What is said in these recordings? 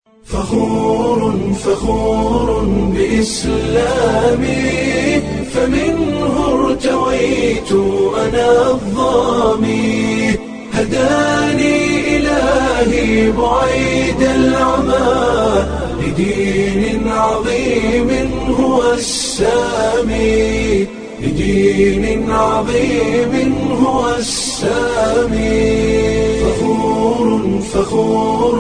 فخور فخور بإسلامي فمنه ارتويت أنا الظامي هداني إلهي بعيد العمى لدين عظيم هو السامي لدين عظيم هو السامي فخور فخور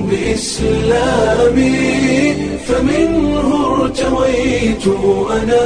بإسلامي فمنه ارتويت أنا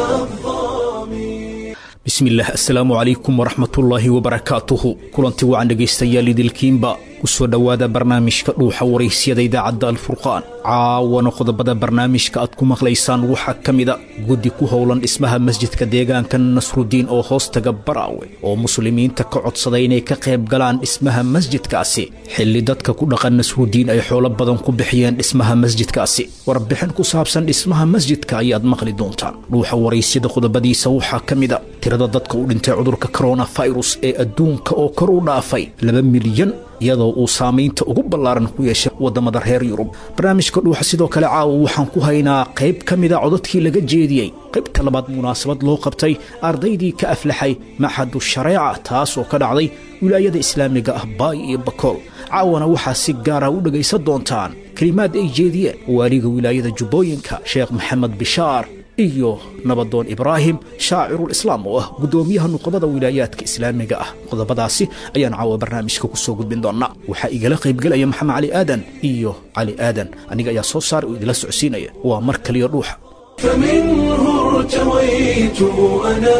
الظامي bismillaah assalaamu calaykum waraxmatullaahi wabarakaatuhu kulanti wacan dhegaystayaal idilkiinba ku soo dhowaada barnaamijka dhuuxa waraysyada idaacadda alfurqaan caawana qodobada barnaamijka aad ku maqlaysaan waxaa ka mida guddi ku howlan dhismaha masjidka deegaanka nasrudiin oo hoostaga baraawe oo muslimiinta ka codsaday inay ka qayb galaan dhismaha masjidkaasi xilli dadka ku dhaqan nasrudiin ay xoolo badan ku bixiyeen dhismaha masjidkaasi warbixin ku saabsan dhismaha masjidka ayaad maqli doontaan dhuuxa waraysyada qodobadiisa waxaa ka mida tirada dadka u dhintay cudurka koronafirus ee adduunka oo kor u dhaafay laba milyan iyadoo uu saamaynta ugu ballaaran ku yeeshay waddamada reer yurub barnaamijka dhuuxa sidoo kale caawa waxaan ku haynaa qayb ka mida codadkii laga jeediyey qaybta labaad munaasabad loo qabtay ardaydii ka aflaxay maxadu shareeca taas oo ka dhacday wilaayada islaamiga ah baay iyo bakool caawana waxaa si gaara u dhegaysan doontaan kelimaad ay jeediyeen waaliga wilaayada jubbooyinka sheekh maxamed bishaar iyo nabadoon ibraahim shaacirul islaam oo ah guddoomiyaha nuqobada wilaayaadka islaamiga ah qodobadaasi ayaan caawa barnaamijka ku soo gudbin doonnaa waxaa igala qaybgelaya maxamed cali aadan iyo cali aadan aniga ayaa soo saar oo idila socodsiinaya waa mar kaliya dhuuxa فمنه ارتويت أنا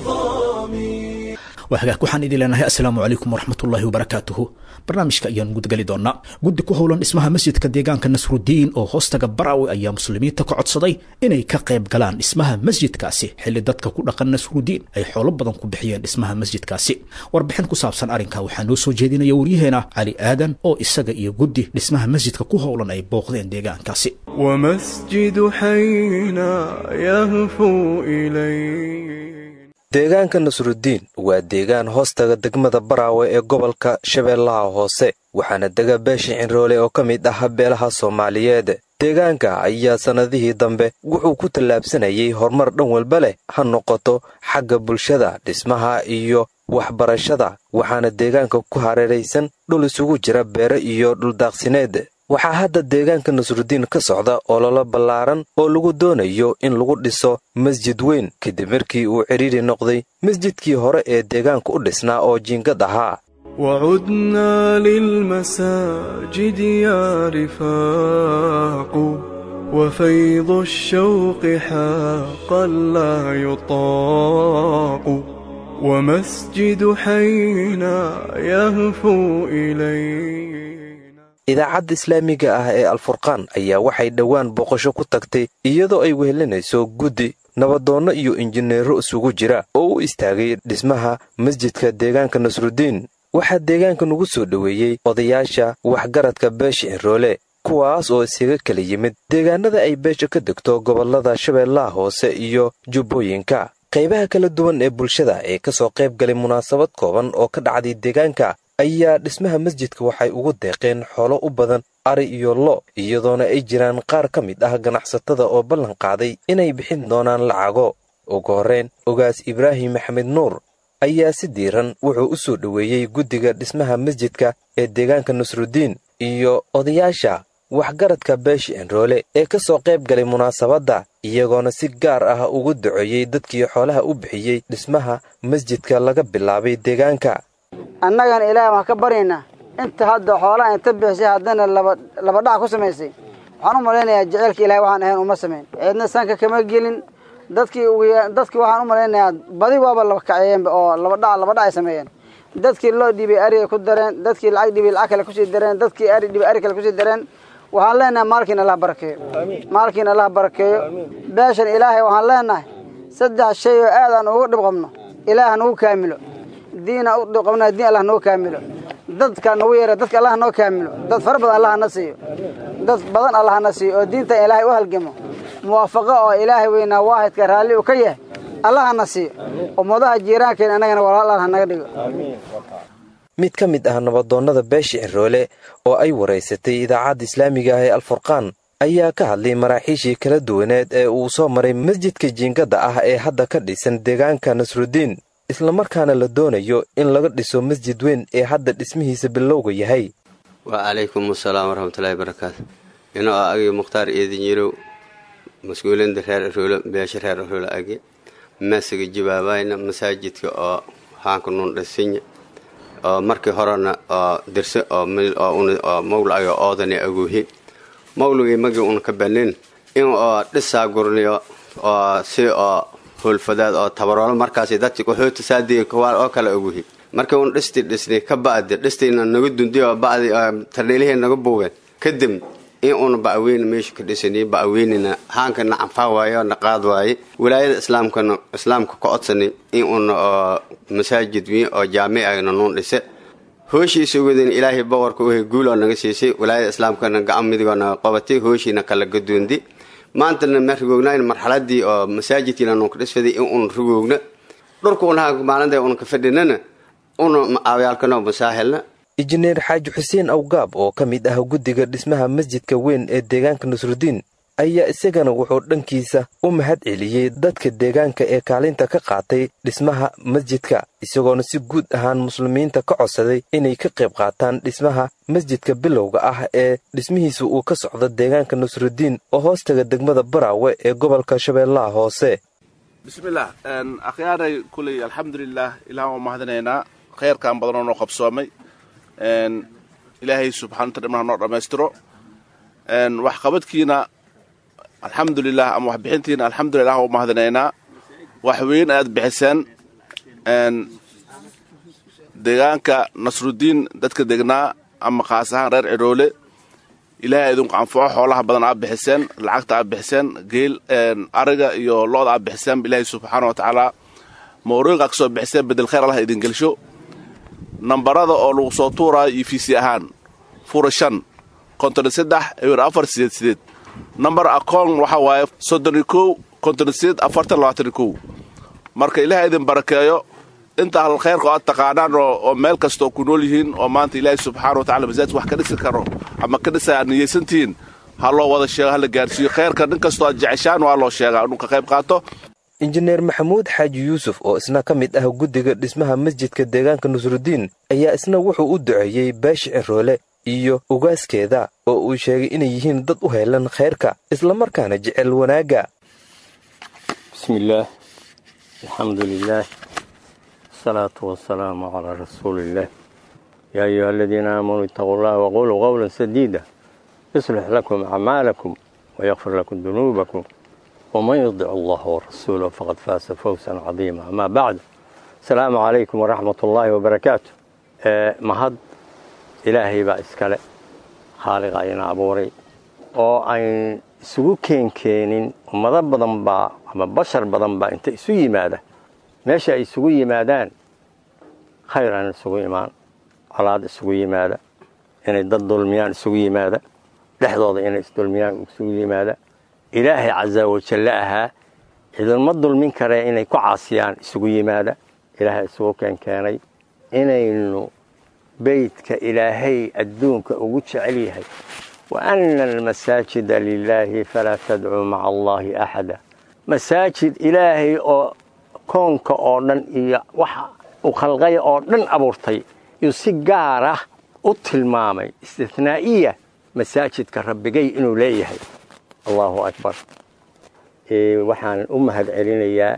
الظامي waa hagaag waxaan idin leenahay assalaamu calaykum waraxmatullaahi wabarakaatuhu barnaamijka ayaan gudgali doonnaa guddi ku howlan dhismaha masjidka deegaanka nasrudiin oo hoostaga baraawe ayaa muslimiinta ka codsaday inay ka qayb galaan dhismaha masjidkaasi xilli dadka ku dhaqan nasrudiin ay xoolo badan ku bixiyeen dhismaha masjidkaasi warbixin ku saabsan arrinkaa waxaa noo soo jeedinaya waryaheena cali aadan oo isaga iyo guddi dhismaha masjidka ku howlan ay booqdeen deegaankaasi ومسجد حينا يهفو إليه deegaanka nasrudiin waa deegaan hoostaga degmada baraawe ee gobolka shabeellaha hoose waxaana dega beesha cinroole oo ka mid ah beelaha soomaaliyeed deegaanka ayaa sannadihii dambe wuxuu ku tallaabsanayay horumar dhan walba leh ha noqoto xagga bulshada dhismaha iyo waxbarashada waxaana deegaanka ku hareeraysan dhul isugu jira beere iyo dhuldaaqsineed waxaa hadda deegaanka nasrudiin ka socda ololo ballaaran oo lagu doonayo in lagu dhiso masjid weyn kadib markii uu cidhiidhi noqday masjidkii hore ee deegaanka u dhisnaa oo jiingad ahaa وعدنا للمساجد يا رفاق وفيض الشوق حقا لا يطاق ومسجد حينا يهفو إليه idaacadda islaamiga ah ee alfurqaan ayaa waxay dhowaan booqasho ku tagtay iyadoo ay wehelinayso guddi nabadoonno iyo injineero isugu jira oo u istaagay dhismaha masjidka deegaanka nasrudiin waxaa deegaanka nugu soo dhoweeyey odayaasha waxgaradka beesha cinroole kuwaas oo isaga kala yimid deegaanada ay beesha ka degto gobollada shabeellaha hoose iyo jubbooyinka qaybaha kala duwan ee bulshada ee ka soo qayb galay munaasabad kooban oo ka dhacday deegaanka ayaa dhismaha masjidka waxay ugu deeqeen xoolo u badan ari iyo lo iyadoona ay jiraan qaar ka mid ah ganacsatada oo ballan qaaday inay bixin doonaan lacago ugu horrayn ogaas ibraahim maxamed nuur ayaa si diiran wuxuu u soo dhoweeyey guddiga dhismaha masjidka ee deegaanka nasrudiin iyo odayaasha waxgaradka beeshi enroole ee ka soo qayb galay munaasabadda iyagoona si gaar ah ugu duceeyey dadkii xoolaha u bixiyey dhismaha masjidka laga bilaabay deegaanka annagana ilaahay waxaan ka baryaynaa inta hadda xoolaha inta bixisay haddana laba dhac ku samaysay waxaan u malaynayaa jeceylka ilahay waxaan ahayn uma samayn ciidna sanka kama gelin dadkii dadkii waxaan u malaynayaa badi waaba laba kaceeyeenba oo laba dhac laba dhac ay sameeyeen dadkii loo dhiibay ari ay ku dareen dadkii lacag dhibay lacag kale kusii dareen dadkii ari dhibay ari kale kusii dareen waxaan leenahay maalkiina allah barakeeyo maalkiina allah barakeeyo beeshan ilaahay waxaan leenahay saddex shay oo aad aan ugu dhib qabno ilaah nagu kaamilo diina u dhib qabnaa diin allah nagu kaamilo dadka nagu yeera dadka allah noo kaamilo dad fara badan allah na siiyo dad badan allah na siiyo oo diintan ilaahay u halgamo muwaafaqo oo ilaahay weynaa waahidka raalli uu ka yahay allah na siiyo ummadaha jiiraankeena annagana walaal allah naga dhigo mid ka mid ah nabadoonnada beesha ciroole oo ay waraysatay idaacadda islaamiga ah ee alfurqaan ayaa ka hadlay maraaxiishii kala duwaneed ee uu soo maray masjidka jiingada ah ee hadda ka dhisan deegaanka nasrudiin islamarkaana la doonayo in laga dhiso masjid weyn ee hadda dhismihiisa bilowga yahay wacalaykum asalaam waraxmatullaahi barakaatu inoo ah agi mukhtaar eedin yirow mas-uulinda reer aroolo beesha reer aroolo agi masiga jibaabayna masaajidka oo haanka nun dhisinya oo markii horena oo dirse oo mawlayo oodani aguuhi mawligii magii una ka banin in oo dhisaa gurniyo oo si oo hoolfadaad oo tabaroolo markaas dadki qaxoota saadiga kawaal oo kale aguuhi markii un dhisti dhisnay ka ba'di dhistiina naga dundiyo ba'di tardheelihii naga buugeen kadib in uuna ba'weyne meesha ka dhisani ba'weynina haankana canfaa waaye na qaad waaye wilaayada islaamkana islaamka ka codsani in uuna oo masaajid weyn oo jaamicana nuun dhise hooshiisa wadin ilaahay boqorka uhay guul oo naga siisay wilaayada islaamkana gacan midigoo naga qabatay hooshiina kala gadoondi maantana ma rigoognayn marxaladii oo masaajidkiina nuun ka dhisfaday in uuna rigoogna dhulkuuna maalinta una ka fadhinana una awyaalkano masaahelna injineer xaaji xuseen awgaab oo ka mid ah guddiga dhismaha masjidka weyn ee deegaanka nasrudiin ayaa isagana wuxuu dhankiisa u mahad celiyey dadka deegaanka ee kaalinta ka qaatay dhismaha masjidka isagoona si guud ahaan muslimiinta ka codsaday inay ka qayb qaataan dhismaha masjidka bilowga ah ee dhismihiisa uu ka socdo deegaanka nasrudiin oo hoostaga degmada baraawe ee gobolka shabeellaha hoose bismillaah akhyaaray kuley alxamdulilaah ilaah waan mahadinaynaa khayrkan badanoo noo qabsoomay ilaahay subxaanata dhimnaha noo dhammaystiro waxqabadkiina alxamdulilah ama waxbixintiina alxamdulilah waan mahadinaynaa wax weyn aad bixiseen deegaanka nasrudiin dadka degnaa ama khaas ahaan reer cidhoole ilaahay idinku anfaco xoolaha badan aad bixiseen lacagta aad bixiseen geel ariga iyo lo-da aad bixiseen ilaahay subxaana wa tacaala mawriiqa kasoo bixiseen bedel khayr allah idin gelsho nambarada oo lagu soo tuuraayo iyo fiisi ahaan fura shan konton saddex ewer afar sideed sideed nambar akoon waxaa waaye soddoni kow konton sideed afartan labaatan kow marka ilaahay idin barakeeyo inta ahl khayrka oo aad taqaanaan oo meel kastaoo ku nool yihiin oo maanta ilaahay subxaana wa tacala masaajid wax ka dhisi karo ama ka dhisa aad niyeysantihiin ha loo wada sheego hala gaarsiiyo khayrka nin kastoo aad jeceshaan waa loo sheegaa inuu ka qayb qaato injineer maxamuud xaaji yuusuf oo isna ka mid ah guddiga dhismaha masjidka deegaanka nasrudiin ayaa isna wuxuu u duceeyey baashi ciroole iyo ugaaskeeda oo uu sheegay inay yihiin dad u heelan khayrka islamarkaana jecel wanaagga bismillaah alxamdu lilaah asalaatu wasalaamu calaa rasuuliillaah yaa ayuha aladiina aamanuu itaquu llaha waquluu qowlan sadiida yuslix lakum acmaalakum wayakfir lakum dunuubakum wman yudic allah warasuulah faqad faasa fawsan cadiima amaa bacd asalaamu calaykum waraxmat ullaahi wabarakaatu mahad ilaahay baa iskale khaaliqa ayna abuuray oo ayn isugu keenkeenin ummado badan baa ama bashar badan baa inta isu yimaada meesha ay isugu yimaadaan khayr aan isugu imaan colaad isugu yimaada inay dad dulmiyaan isugu yimaada dhexdooda inay isdulmiyaan isugu yimaada ilaahay casa wajalle ahaa cidinma dulmin karee inay ku caasiyaan isugu yimaada ilaahay isugu keenkeenay inaynu beydka ilaahay adduunka ugu jecel yahay wa anna almasaajida lilaahi falaa tadcuu maca allaahi axada masaajid ilaahay oo koonka oo dhan iyo waxa uu khalqaya oo dhan abuurtay yuu si gaar ah u tilmaamay istinaa'iya masaajidka rabbigay inuu leeyahay allahu akbar waxaan u mahad celinayaa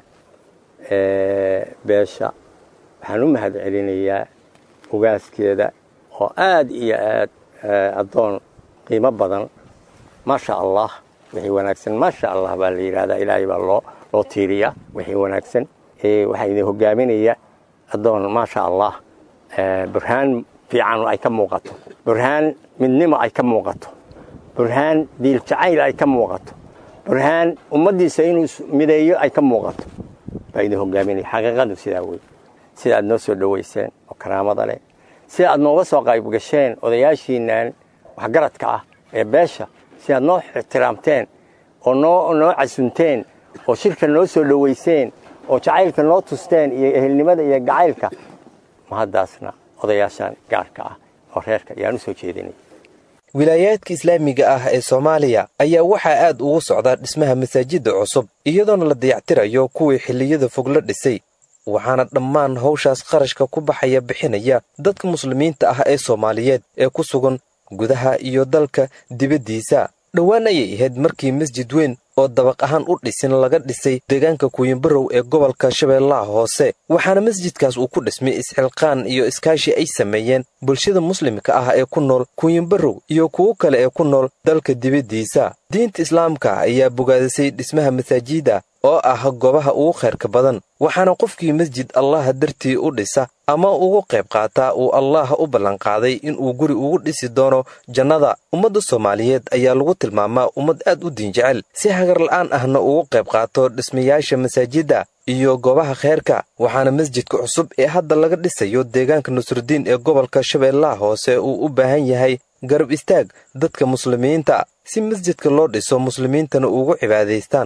beesha waxaan u mahad celinayaa ugaaskeeda oo aad iyo aad addoon qiimo badan maasha allah wixii wanaagsan maasha allah baa la yidhahdaa ilaahay baa loo loo tiiriyaa wixii wanaagsan waxaa idin hogaaminaya addoon maasha allah burhaan fiican ay ka muuqato burhaan midnimo ay ka muuqato burhaan diil jacayl ay ka muuqato burhaan ummaddiisa inuu mideeyo ay ka muuqato baa idin hogaaminaya xaqiiqadu sidaa wey sida aad noo soo dhowayseen oo karaamada leh sida aad nooga soo qayb gasheen odayaashiinaan waxgaradka ah ee beesha si aad noo ixtiraamteen oo noo noo casunteen oo shirka noo soo dhowayseen oo jacaylka noo tusteen iyo ehelnimada iyo gacaylka mahaddaasna odayaashaan gaarka ah oo reerka ayaan u soo jeedinay wilaayaadka islaamiga ah ee soomaaliya ayaa waxaa aad ugu socda dhismaha masaajidda cusub iyadoona la dayactirayo kuwii xilliyada fog la dhisay waxaana dhammaan hawshaas qarashka ku baxaya bixinaya dadka muslimiinta ah ee soomaaliyeed ee ku sugan gudaha iyo dalka dibaddiisa dhowaan ayay ahayd markii masjid weyn oo dabaq ahaan u dhisin laga dhisay deegaanka kuwinbarow ee gobolka shabeellaha hoose waxaana masjidkaas uu ku dhismay isxilqaan iyo iskaashi ay sameeyeen bulshada muslimka ah ee ku nool kuwinbarow iyo kuwo kale ee ku nool dalka dibaddiisa diinta islaamka ayaa bogaadisay dhismaha masaajida oo ah goobaha ugu khayrka badan waxaana qofkii masjid allaha dartii u dhisa ama ugu qayb qaataa uu allaah u ballanqaaday inuu guri ugu dhisi doono jannada ummadda soomaaliyeed ayaa lagu tilmaamaa ummad aad u diinjecel si hagarla'aan ahna ugu qayb qaato dhismayaasha masaajidda iyo goobaha khayrka waxaana masjidka cusub ee hadda laga dhisayo deegaanka nusrudiin ee gobolka shabeellaha hoose uu u baahan yahay garab istaag dadka muslimiinta si masjidka loo dhiso muslimiintana ugu cibaadaystaan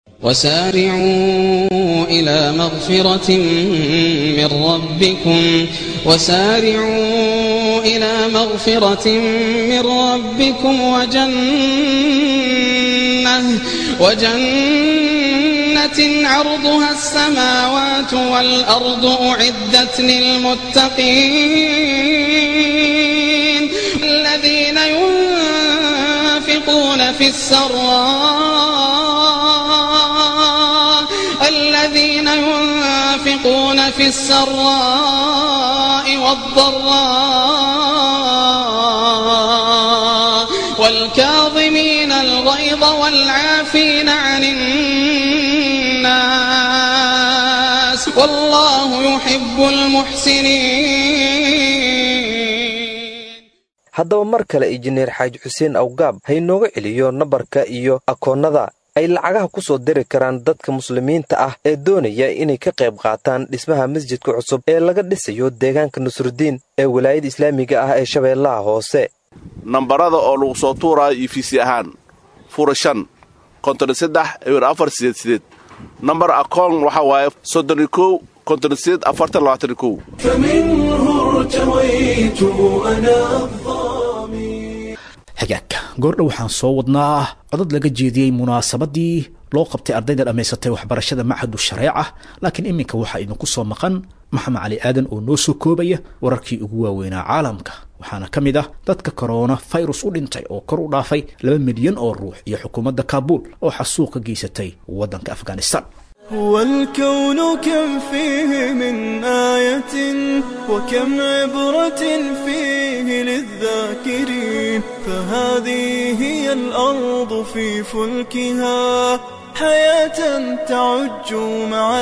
وسارعوا إلى مغفرة من ربكم وسارعوا إلى مغفرة من ربكم وجنة وجنة عرضها السماوات والأرض أعدت للمتقين الذين ينفقون في السراء الذين ينفقون في السراء والضراء والكاظمين الغيظ والعافين عن الناس والله يحب المحسنين haddaba mar kale injineer xaaji xuseen awgaab haynooga celiyo nabarka iyo akoonnada ay lacagaha ku soo diri karaan dadka muslimiinta ah ee doonaya inay ka qayb qaataan dhismaha masjidka cusub ee laga dhisayo deegaanka nusrudiin ee walaayada islaamiga ah ee shabeellaha hoose nambarada oo lagu soo tuuraayo iyo fiisi ahaan fura shan konton saddex ewer afar sideed sideed nambar akoon waxaa waaye soddon iyo kow konton sideed afartan labaatan iyo kow فمنه ارتويت أنا الظامي hagaagka goordha waxaan soo wadnaa codad laga jeediyey munaasabadii loo qabtay ardayda dhammaysatay waxbarashada machadu shareeca laakiin iminka waxaa idinku soo maqan maxamed cali aadan oo noo soo koobaya wararkii ugu waaweynaa caalamka waxaana ka mid ah dadka korona fayrus u dhintay oo kor u dhaafay laba milyan oo ruux iyo xukuumadda kaabuul oo xasuuq ka geysatay waddanka afghanistan هو الكون كم فيه من آية وكم عبرة فيه للذاكرين فهذه هي الأرض في فلكها حياة تعج مع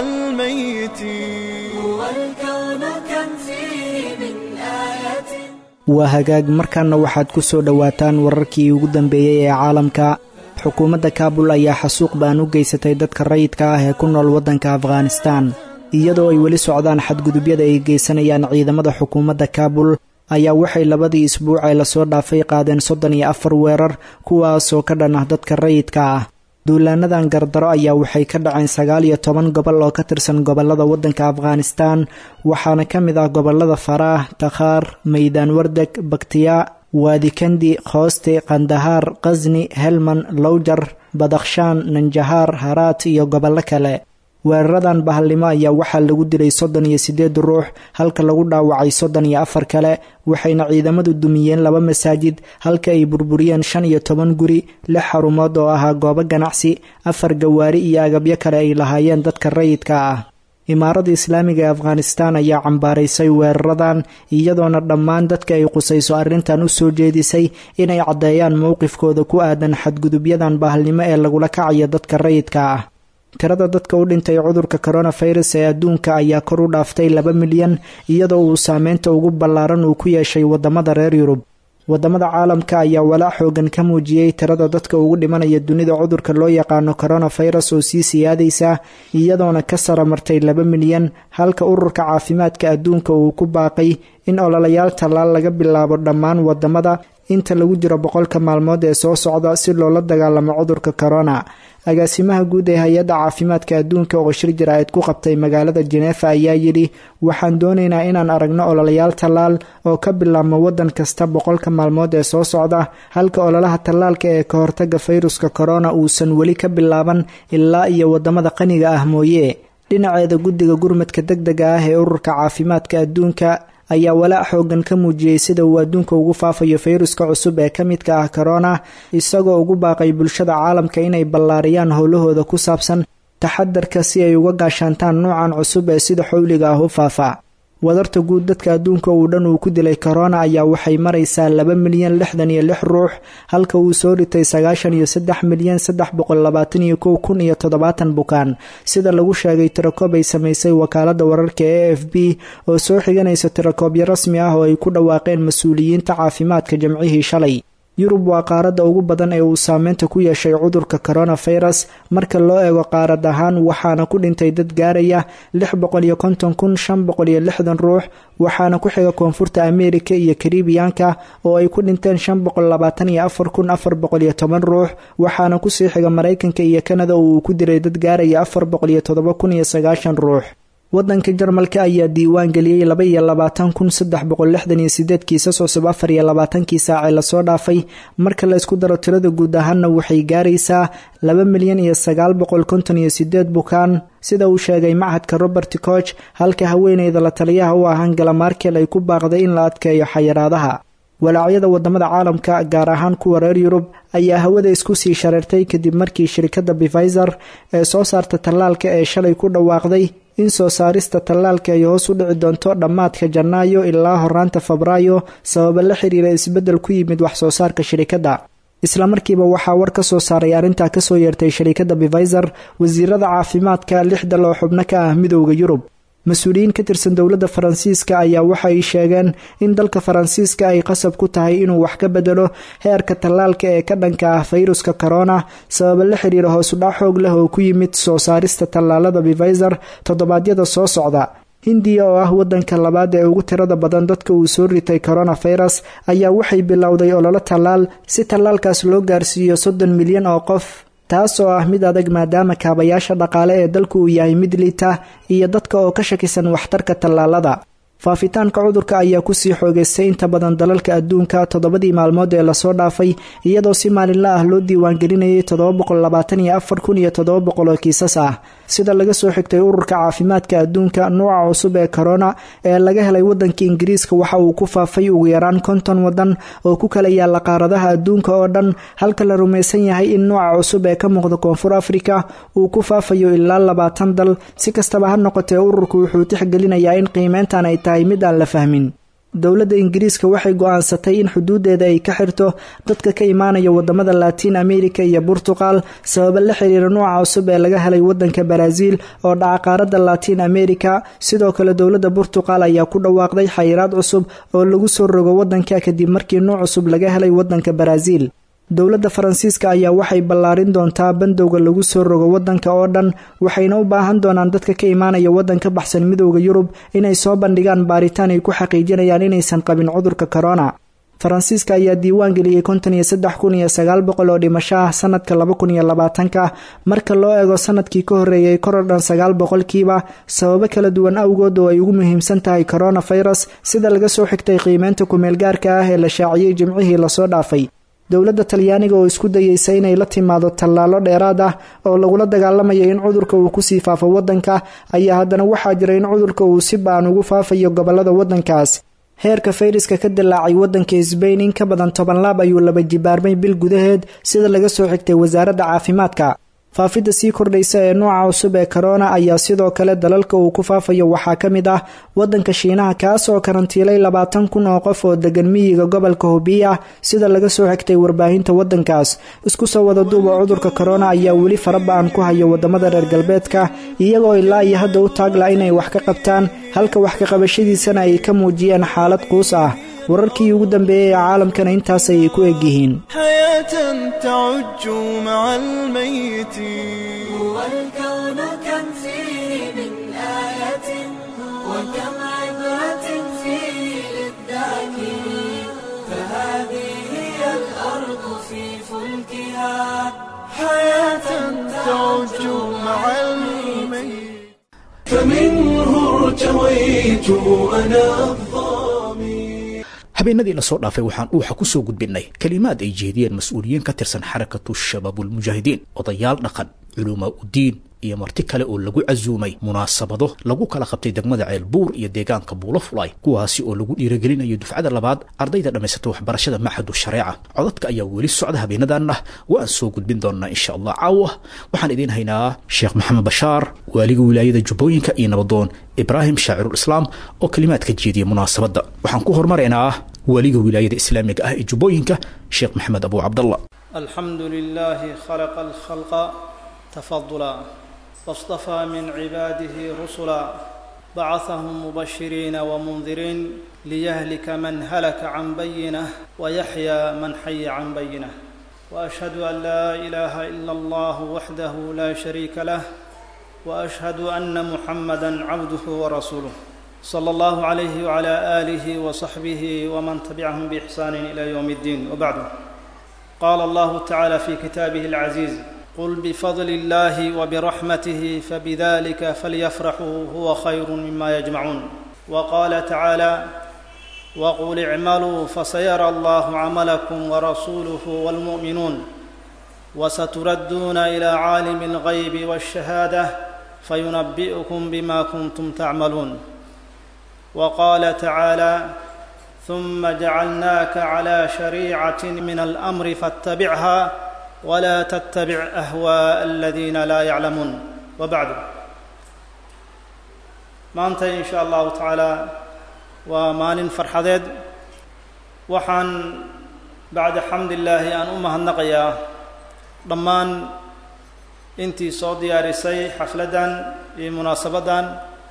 الميتين هو الكون كم فيه من آية waa hagaag markaana waxaad ku soo dhowaataan wararkii ugu dambeeyey ee caalamka xukuumadda kaabul ayaa xasuuq baan u geysatay dadka rayidka ah ee ku nool waddanka afghanistaan iyadoo ay weli socdaan xadgudubyada ay geysanayaan ciidamada xukuumadda kaabul ayaa waxay labadii isbuuc ee lasoo dhaafay qaadeen soddon iyo afar weerar kuwaasoo ka dhan ah dadka rayidka ah duulaanadan gardaro ayaa waxay ka dhaceen sagaal iyo toban gobol oo ka tirsan gobollada waddanka afghanistaan waxaana ka mid ah gobollada faraah takhaar maydaan wardeg baktiyaa waadikandi khooste kandahaar khasni helman lowjar badakhshaan nanjahaar haraat iyo gobollo kale weeraradan bahalnimo ayaa waxaa lagu dilay soddon iyo siddeed ruux halka lagu dhaawacay soddon iyo afar kale waxayna ciidamadu dumiyeen laba masaajid halka ay burburiyeen shan iyo toban guri lix xarumood oo ahaa goobo ganacsi afar gawaari iyo agabyo kale ay lahaayeen dadka rayidka ah imaaradda islaamiga ee afghanistaan ayaa cambaaraysay weeraradan iyadoona dhammaan dadka ay qusayso arrintan u soo jeedisay inay caddeeyaan mowqifkooda ku aadan xadgudubyadan bahalnimo ee lagula kacayo dadka rayidka ah tirada dadka u dhintay cudurka koronafirus ee adduunka ayaa kor u dhaaftay laba milyan iyadoo uu saameynta ugu ballaaran uu ku yeeshay waddamada reer yurub waddamada caalamka ayaa walaac xoogan ka muujiyey tirada dadka ugu dhimanaya dunida cudurka loo yaqaano koronafirus oo sii siyaadaysa iyadoona ka sara martay laba milyan halka ururka caafimaadka adduunka uu ku baaqay in ololayaal tallaal laga bilaabo dhammaan waddamada inta lagu jiro boqolka maalmood ee soo socda si loola dagaalamo cudurka korona agaasimaha guud ee hay-adda caafimaadka adduunka oo shir jaraa'id ku qabtay magaalada jeneefa ayaa yidhi waxaan doonaynaa inaan aragno ololayaal tallaal oo ka bilaabmo waddan kasta boqolka maalmood ee soo socda halka ololaha tallaalka ee ka hortaga fayruska korona uusan weli ka bilaaban ilaa iyo waddamada qaniga ah mooye dhinaceeda guddiga gurmadka deg dega ah ee ururka caafimaadka adduunka ayaa walaac xoogan ka muujiyey sida uu adduunka ugu faafayo fayruska cusub ee ka midka ah korona isagoo ugu baaqay bulshada caalamka inay ballaariyaan howlahooda ku saabsan taxadarka si ay uga gaashaantaan nuucan cusub ee sida xowliga ah u faafa wadarta guud dadka adduunka uu dhan uu ku dilay korona ayaa waxay maraysaa laba milyan lixdan iyo lix ruux halka uu soo ritay sagaashan iyo saddex milyan saddex boqol labaatan iyo kow kun iyo toddobaatan bukaan sida lagu sheegay tirakoob ay samaysay wakaalada wararka e f b oo soo xiganaysa tirakoobyo rasmi ah oo ay ku dhawaaqeen mas-uuliyiinta caafimaadka jamcihii shalay yurub waa qaaradda ugu badan ee uu saameynta ku yeeshay cudurka coronafirus marka loo eego qaarad ahaan waxaana ku dhintay dad gaaraya lix boqol iyo konton kun shan boqol iyo lixdan ruux waxaana ku xiga koonfurta ameerika iyo karibiyaanka oo ay ku dhinteen shan boqol labaatan iyo afar kun afar boqol iyo toban ruux waxaana kusii xiga maraykanka iyo kanada oo uu ku diray dad gaaraya afar boqol iyo todoba kun iyo sagaashan ruux wadanka jarmalka ayaa diiwaan geliyey laba iyo labaatan kun saddex boqol lixdan iyo sideed kiisas cusub afar iyo labaatankii saacee lasoo dhaafay marka la isku daro tirada guud ahaanna waxay gaaraysaa laba milyan iyo sagaal boqol konton iyo sideed bukaan sida uu sheegay machadka robert koch halka haweeneyda la taliyaha u ah angela markel ay ku baaqday in la adkeeyo xayiraadaha walaacyada wadamada caalamka gaar ahaan kuwa reer yurub ayaa hawada isku sii shareertay kadib markii shirkadda bifizer ee soo saarta tallaalka ee shalay ku dhawaaqday in soo saarista tallaalka ay hoos u dhici doonto dhammaadka janaayo ilaa horaanta febraayo sababa la xiriira isbeddel ku yimid wax soo saarka shirikadda islamarkiiba waxaa war ka soo saaray arrintaa kasoo yeertay shirikadda bifizer wasiirada caafimaadka lixda loo xubno ka ah midowda yurub mas-uuliyiin ka tirsan dowladda faransiiska ayaa waxay sheegeen in dalka faransiiska ay qasab ku tahay inuu wax ka bedelo heerka tallaalka ee ka dhanka ah fayruska corona sababa la xiriira hoosudhac xoog leh oo ku yimid soo saarista tallaalada bifizer toddobaadyada soo socda hindiya oo ah wadanka labaad ee ugu tirada badan dadka uu soo ritay coronafirus ayaa waxay bilowday ololo tallaal si tallaalkaas loo gaarsiiyo soddon milyan oo qof taas oo ah mid adag maadaama kaabayaasha dhaqaale ee dalku uu yahay mid liita iyo dadka oo ka shakisan waxtarka tallaalada faafitaanka cudurka ayaa kusii xoogeystay inta badan dalalka adduunka toddobadii maalmood ee lasoo dhaafay iyadoo si maalinla ah loo diiwaangelinayay oo kiisas ah sida laga soo xigtay ururka caafimaadka adduunka nuuca cusub ee corona ee laga helay wadanka ingiriiska waxa uu ku faafay ugu yaraan konton wadan oo ku kala yaala qaaradaha adduunka oo dhan halka la rumaysan yahay in nuuca cusub ee ka muuqda koonfur afrika uu ku faafayo ilaa labaatan dal si kastaba ha noqotee ururku wuxuu tixgelinayaa in qiimeyntan ay tahay mid aan la fahmin dowladda ingiriiska waxay go-aansatay in xuduudeeda ay ka xirto dadka ka imaanaya wadamada latiin america iyo burtuqal sababa la xiriira nuuca cusub ee laga helay wadanka baraaziil oo dhaca qaaradda latiin america sidoo kale dowladda burtuqal ayaa ku dhawaaqday xayiraad cusub oo lagu soo rogo wadanka kadib markii nuuc cusub laga helay wadanka baraaziil dowladda faransiiska ayaa waxay ballaarin doontaa bandowga lagu soo rogo wadanka oo dhan waxayna u baahan doonaan dadka ka imaanaya waddan ka baxsan midowda yurub inay soo bandhigaan baaritaan ay ku xaqiijinayaan inaysan qabin cudurka corona faransiiska ayaa diiwaan geliyey konton iyo saddex kun iyo sagaal boqol oo dhimasho ah sanadka laba kun iyo labaatanka marka loo eego sanadkii ka horreeyay koror dhan sagaal boqolkiiba sababo kala duwan awgood oo ay ugu muhiimsan tahay coronafirus sida laga soo xigtay qiimeynta kumeelgaarka ah ee la shaaciyey jimcihii lasoo dhaafay dowladda talyaaniga oo isku dayeysa inay la timaado tallaalo dheeraad ah oo lagula dagaalamayo in cudurka uu kusii faafo waddanka ayaa haddana waxaa jira in cudurka uu si baan ugu faafayo gobolada waddankaas heerka fayraska ka dilaacay waddanka sbain in ka badan toban laab ayuu laba jibaarmay bil gudaheed sida laga soo xigtay wasaaradda caafimaadka faafidda sii kordhaysa ee nuuca cusub ee corona ayaa sidoo kale dalalka uu ku faafayo waxaa ka mid ah wadanka shiinaha kaas oo karantiilay labaatan kun oo qof oo degan miyiga gobolka hubiya sida laga soo xigtay warbaahinta wadankaas isku soo wada duuba cudurka corona ayaa weli faraba-an ku haya wadamada reer galbeedka iyagoo ilaa iyo hadda u taagla inay wax ka qabtaan halka wax ka qabashadiisana ay ka muujiyeen xaalad quus ah wararkii ugu dambeeyey ee caalamkana intaas ayay ku egyihiin هو الكون كم فيه من آية وكم عبرة فيه للذاكرين فهذه حياة تعج مع الميت فمنه ارتويت أنا الظامي habeenadii lasoo dhaafay waxaan dhuuxa ku soo gudbinnay kelimaad ay jeediyeen mas-uuliyiin ka tirsan xarakatu shabaabulmujaahidiin odayaal dhaqan culumaa udiin iyo marti kale oo lagu casuumay munaasabado lagu kala qabtay degmada ceelbuur iyo deegaanka buulo fulay kuwaasi oo lagu dhiiragelinayo dufcada labaad ardayda dhammaysata waxbarashada maxadu shareeca codadka ayaa weli socda habeenadan ah waan soo gudbin doonaa insha allah caawa waxaan idiin haynaa sheekh maxamed bashaar waaliga wilaayada jubbooyinka iyo nabadoon ibraahim shaacirul islaam oo kelimaad ka jeediya munaasabadda waxaan ku hormaraynaa waaliga wilaayada islaamiga ah ee jubbooyinka sheekh maxamed abu cabdallah الحمد لله خلق الخلق تفضلا واصطفى من عباده رسلا بعثهم مبشرين ومنذرين ليهلك من هلك عن بينه ويحيى من حي عن بينه واشهد ان لا اله الا الله وحده لا شريك له واشهد ان محمدا عبده ورسوله صلى الله عليه وعلى اله وصحبه ومن تبعهم باحسان الى يوم الدين وبعد قال الله تعالى في كتابه العزيز قل بفضل الله وبرحمته فبذلك فليفرحوا هو خير مما يجمعون وقال تعالى وقل اعملوا فسيرى الله عملكم ورسوله والمؤمنون وستردون الى عالم الغيب والشهاده فينبئكم بما كنتم تعملون وقال تعالى ثم جعلناك على شريعه من الامر فاتبعها ولا تتبع اهواء الذين لا يعلمون وبعد maanta in sha allahu tacaala waa maalin farxadeed waxaan bacda xamdillaahi aan u mahadnaqayaa dhammaan intii soo diyaarisay xafladdan iyo munaasabaddan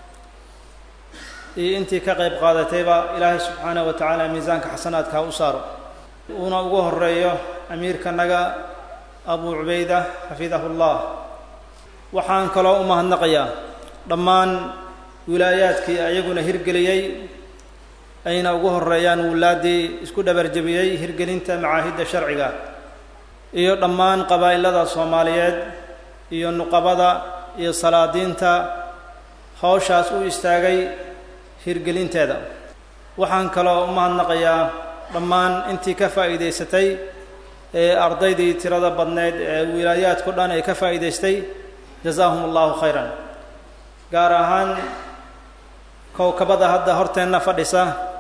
iyo intii ka qayb qaadatayba ilaahay subxaanaه wa tacaala miisaanka xasanaadka ha u saaro uuna ugu horeeyo amiirkanaga abu cubayda xafidahu llah waxaan kaloo u mahadnaqayaa dhammaan wilaayaadkii ayaguna hirgeliyey ayna ugu horeeyaan wulaaddii isku dhabarjebiyey hirgelinta macaahidda sharciga iyo dhammaan qabaa'ilada soomaaliyeed iyo nuqabada iyo salaadiinta hawshaas u istaagay hirgelinteeda waxaan kaloo u mahadnaqayaa dhammaan intii ka faa'iidaysatay ee ardaydii tirada badneyd ee wilaayaadku dhan ay ka faa'iidaystay jazaahum allahu khayran gaar ahaan kowkabada hadda horteenna fadhisa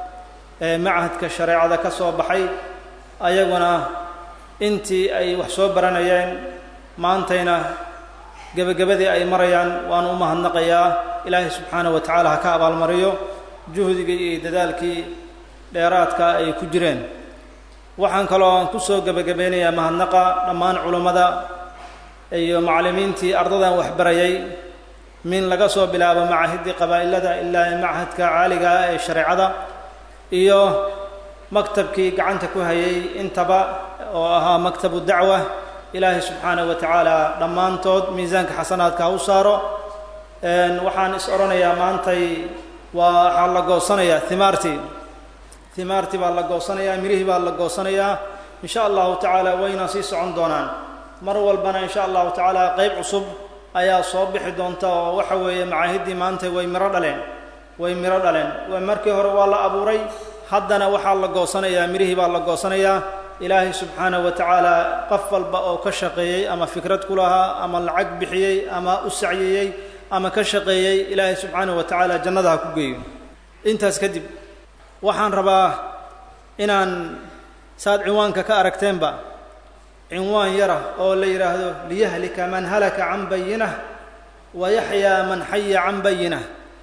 ee machadka shareecada ka soo baxay ayaguna intii ay wax soo baranayeen maantayna gebagabadii ay marayaan waan u mahadnaqayaa ilaahay subxaanahu wa tacaala ha ka abaalmariyo juhdigii iyo dadaalkii dheeraadka ay ku jireen waxaan kaloo aan ku soo gebagabeynayaa mahadnaqa dhammaan culummada iyo macallimiintii ardadan waxbarayay min laga soo bilaabo macahiddii qabaa'ilada ilaa machadka caaliga ah ee shareecada iyo maktabkii gacanta ku hayay intaba oo ahaa maktabu dacwa ilaahay subxaanahu wa tacaala dhammaantood miisaanka xasanaadka ha u saaro waxaan is odhanayaa maantay waa waxaa la goosanayaa himaartii himaartii baa la goosanayaa mirihii baa la goosanayaa in sha allahu tacaala wayna sii socon doonaan mar walbana in sha allahu tacaala qeyb cusub ayaa soo bixi doonta oo waxa weeye macaahiddii maanta way miro dhaleen way miro dhaleen markii hore waa la abuuray haddana waxaa la goosanayaa mirihii baa la goosanayaa ilaahay subxaanahu wa tacaala qof walba oo ka shaqeeyey ama fikrad ku lahaa ama lacag bixiyey ama u sacyiyey ama ka shaqeeyey ilaahay subxaanahu wa tacaala jannada ha ku geeyo intaas kadib waxaan rabaa inaan saad cinwaanka ka aragteenba cinwaan yara oo la yidhaahdo liyahlika man halaka can bayinah wa yaxyaa man xaya can bayinah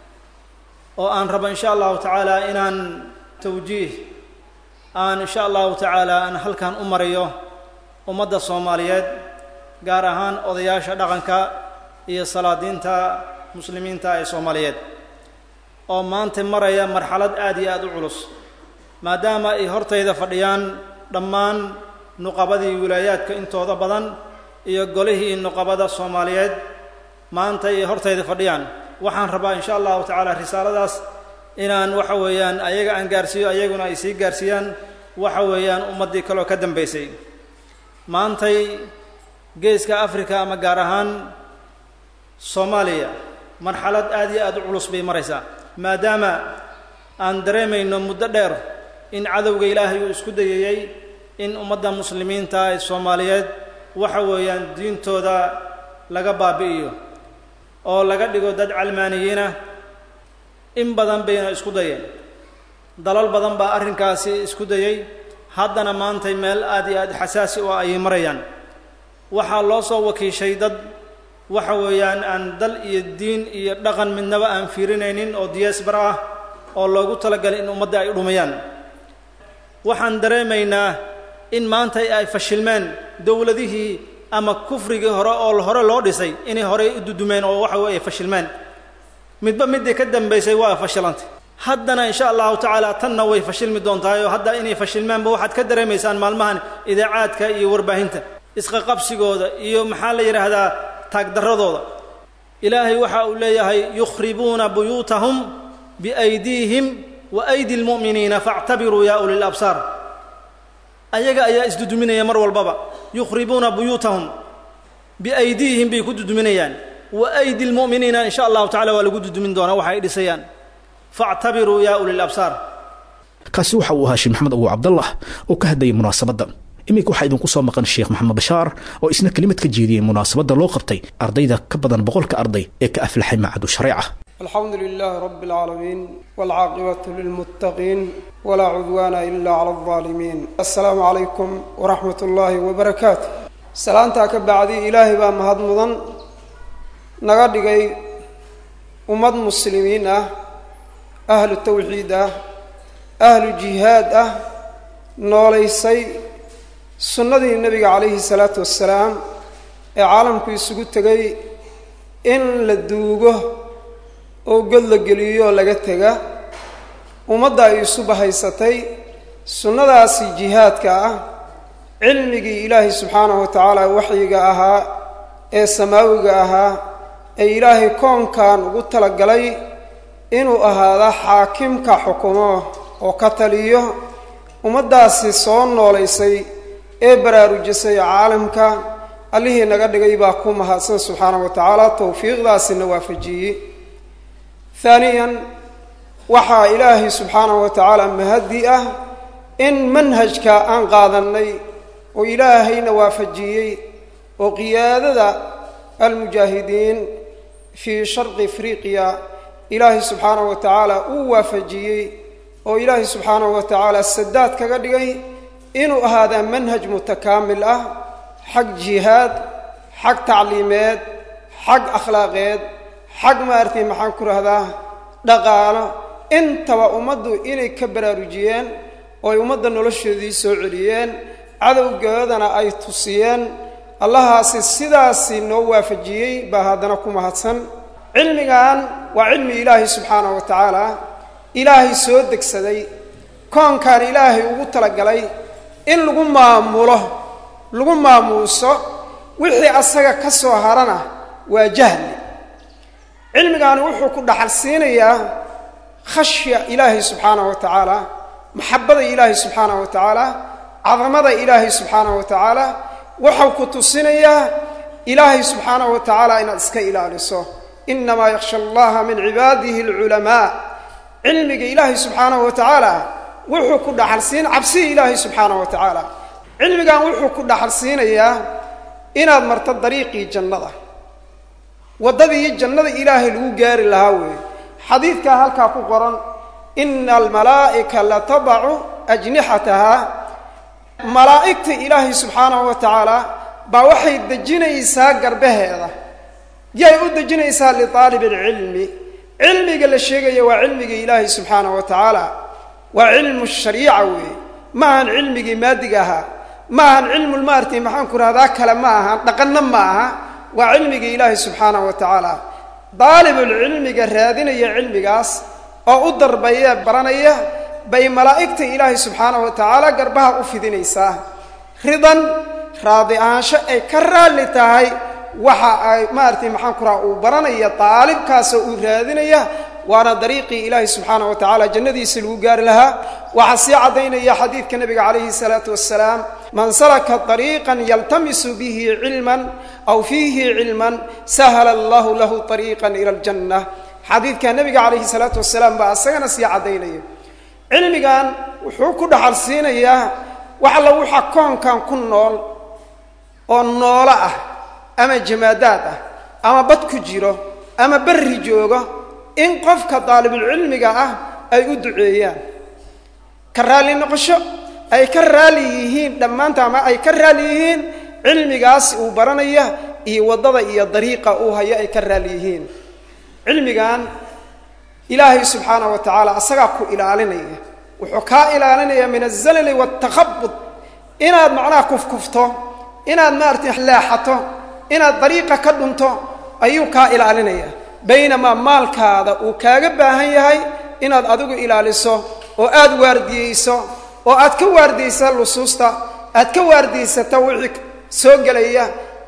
oo aan rabo in sha allahu tacaala inaan tawjiih aan in sha allahu tacaala aan halkan u mariyo ummadda soomaaliyeed gaar ahaan odayaasha dhaqanka iyo salaadiinta muslimiinta ee soomaaliyeed oo maanta maraya marxalad aad iyo aada u culus maadaama ay hortayda fadhiyaan dhammaan nuqabadii wilaayaadka intooda badan iyo golihii nuqabada soomaaliyeed maanta ay hortayda fadhiyaan waxaan rabaa in sha allahu tacaala risaaladaas inaan waxa weeyaan ayaga aan gaarsiiyo ayaguna ay sii gaarsiiyaan waxa weeyaan ummaddii kaleo ka dambaysay maantay geeska africa ama gaar ahaan soomaaliya marxalad aada iyo aada u culus bay maraysaa maadaama aan dareemayno muddo dheer in cadowga ilaahay uu isku dayayey in ummadda muslimiinta ee soomaaliyeed waxa weeyaan diintooda laga baabi'iyo oo laga dhigo dad calmaaniyiina in badan bayna isku dayeen dalal badan baa arrinkaasi isku dayey haddana maantay meel aada iyo aada xasaasi oo ayay marayaan waxaa loo soo wakiishay dad waxa weeyaan aan dal iyo diin iyo dhaqan midnaba aan fiirinaynin oo diyaasbar ah oo loogu talagalay in ummadda ay dhumayaan waxaan dareemaynaa in maanta ay fashilmeen dowladihii ama kufrigii hore oo hore loo dhisay inay horey u dudumeen oo waxa weeye fashilmeen midba middii ka dambaysay waa fashilantay haddana insha allahu tacaala tanna way fashilmi doontahay oo hadda inay fashilmaanba waxaad ka dareemaysaan maalmahan idaacaadka iyo warbaahinta isqaqabsigooda iyo maxaa la yidhaahdaa taagdarradooda ilaahay waxa uu leeyahay yukhribuuna buyuutahum biaydiihim wa aydi lmu'miniina faactabiruu yaa uli labsaar ayaga ayaa isduduminaya mar walbaba yukhribuuna buyuutahum biaydiihim bay ku duduminayaan wa aydi lmu'miniina in sha allahu tacala waa lagu dudumin doonaa waxa ay dhisayaan faactabiruu yaa uli labsaar kaasi waxa uu ahaa sheekh maxamed abu cabdallah oo ka hadlayay munaasabadda iminka waxaa idinku soo maqan sheekh maxamed bashaar oo isna kelimad ka jeediyey munaasabadda loo qabtay ardayda ka badan boqolka arday ee ka aflaxay macadu shareeca الحمد لله رب العالمين والعاقبة للمتقين ولا عدوان إلا على الظالمين السلام عليكم ورحمة الله وبركاته سلامتا كبعدي إلهي با مهد مضن نغدقي أمد مسلمين أهل التوحيد أهل الجهاد نوليسي سنة النبي عليه الصلاة والسلام عالم كي سقوط إن لدوغه oo god la geliyo oo laga tega ummadda ay isu bahaysatay sunnadaasi jihaadka ah cilmigii ilaahay subxaanahu wa tacaala waxyiga ahaa ee samaawiga ahaa ee ilaahay koonkan ugu talagalay inuu ahaada xaakimka xukumo oo ka taliyo ummaddaasi soo noolaysay ee baraarujisay caalamka allihii naga dhigay baa ku mahadsan subxaanahu wa tacaala towfiiqdaasina waafajiyey haaniyan waxaa ilaahay subxaanahu wa tacaala mahadi ah in manhajka aan qaadannay oo ilaahayna waafajiyey oo qiyaadada almujaahidiin fii sharqi afriqiya ilaahay subxaanahu wa tacaala uu waafajiyey oo ilaahay subxaanahu wa tacaala sadaad kaga dhigay inuu ahaadaa manhaj mutakaamil ah xag jihaad xag tacliimeed xag akhlaaqeed xag maaragtay maxaan ku rahdaa dhaqaalo intaba ummaddu inay ka baraarujiyeen oo ay ummadda noloshoodii soo celiyeen cadowgoodana ay tusiyeen allahaasi sidaasi noo waafajiyey baa haddana ku mahadsan cilmigan waa cilmi ilaahay subxaanahu wa tacaala ilaahay soo degsaday koonkan ilaahay ugu talagalay in lagu maamulo lagu maamuuso wixii asaga ka soo harana waa jahli cilmigaani wuxuu ku dhaxal siinayaa khashya ilaahay subxaanahu wa tacaala maxabada ilaahay subxaanahu wa tacaala cadamada ilaahay subxaanahu wa tacaala wuxuu ku tusinayaa ilaahay subxaanahu wa tacaala inaad iska ilaaliso inamaa yakhsha allaha min cibaadihi alculamaa cilmiga ilaahay subxaanahu wa tacaala wuxuu ku dhaxal siin cabsihi ilaahay subxaanahu wa tacaala cilmigan wuxuu ku dhaxal siinayaa inaad marto dariiqii jannada waddadii jannada ilaahay lagu gaari lahaa weeye xadiidkaa halkaa ku qoran ina almalaa'ika latabacu ajnixatahaa malaa'igta ilaahay subxaanahu wa tacaala baa waxay dejinaysaa garbaheeda yay u dejinaysaa liaalib alcilmi cilmiga la sheegaya waa cilmiga ilaahay subxaanahu wa tacaala waa cilmu shariica weeye ma ahan cilmigii maadiga ahaa ma ahan cilmul maartay maxaan ku rahdaa kale ma ahan dhaqanna ma aha waa cilmigii ilaahay subxaanahu wa tacaala daalibulcilmiga raadinaya cilmigaas oo u darbaya baranaya bay malaa'igta ilaahay subxaanahu wa tacaala garbaha u fidinaysaa ridan raadi ahaansho ay ka raalli tahay waxa ay maaragtay maxaan ku raha uu baranaya daalibkaasoo uu raadinaya waana dariiqii ilaahay subxaanahu wa tacaala jannadiisa lagu gaari lahaa waxaa sii caddaynaya xadiidka nebiga calayhi salaatu wassalaam man salaka طariiqan yaltamisu bihi cilman aw fiihi cilman sahala allahu lahu طariiqan ila aljanna xadiidka nebiga calayhi salaatu wasalaam baa isagana sii caddaynaya cilmigan wuxuu ku dhaxal siinayaa wax alla waxa koonkan ku nool oo noolo ah ama jamaadaad ah ama bad ku jiro ama berri joogo in qofka daalibulcilmiga ah ay u duceeyaan ka raalli noqosho ay ka raali yihiin dhammaanta ama ay ka raali yihiin cilmigaas uu baranaya iyo waddada iyo dariiqa uu hayo ay ka raali yihiin cilmigan ilaahay subxaana wa tacaala asagaa ku ilaalinaya wuxuu kaa ilaalinaya min azalali waaltakhabud inaad macnaha kufkufto inaad maaragtay leexato inaad dariiqa ka dhunto ayuu kaa ilaalinaya baynamaa maalkaada uu kaaga baahan yahay inaad adigu ilaaliso oo aad waardiyeyso oo aad ka waardiyeysa lusuusta aad ka waardiyeysata wixii soo gelaya